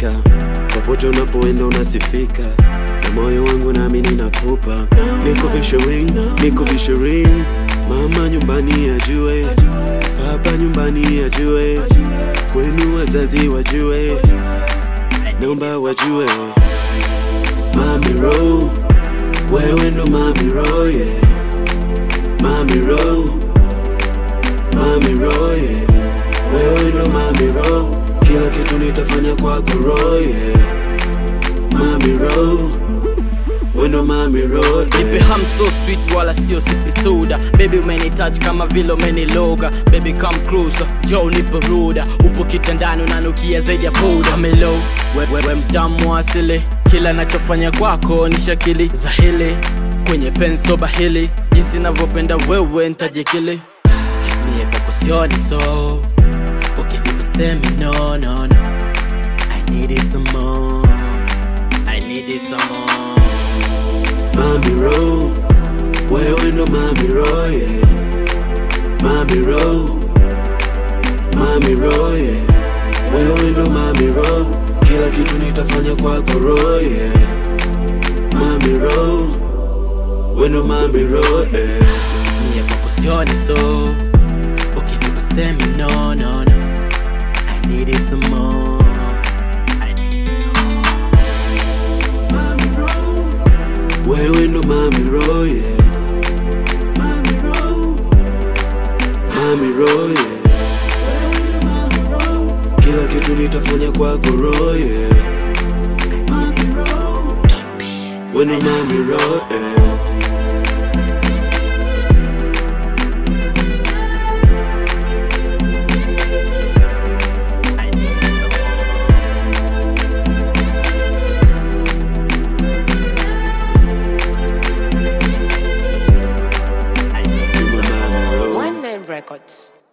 unafika popote unapoenda unasifika na moyo wangu nami ninakupa niko vishiring niko vishiring mama nyumbani ajue baba nyumbani ajue kwenu wazazi wajue naomba wajue mami ro wewe ndo mami ro yeah. mami ro mami ro yeah. wewe ndo mami ro kila kitu nitafanya kwako ro yeah. mami ro wewe ndo mami ro Nipe yeah. ham so sweet wala sio sipi soda Baby umenitouch kama vile umeniloga Baby come closer, Joe nipe ruda Upo kitandani unanukia zaidi ya poda Melo, we, we, we mtamu asili Kila nachofanya kwako ni shakili dhahili Kwenye penso bahili Jinsi navyopenda wewe ntajikili Mie kwako sioni so Ukinipa semi no no no I need it some more I need it some more Mami Ro, wewe ndo Mami Ro, yeah. Mami Ro, Mami Ro, yeah. Wewe ndo Mami Ro, kila kitu nitafanya kwako Ro, yeah. Mami Ro, wewe ndo Mami Ro, yeah. Mie kwako sioni so Ukinipa semi no no no I need it some more Mami Ro, wewe ndo Mami Ro, yeah. Mami Ro, Mami Ro, yeah. Kila kitu nitafanya kwako Ro, yeah. Mami Ro, wewe ndo Mami Ro, yeah. You my Mami Ro. One Nine Records.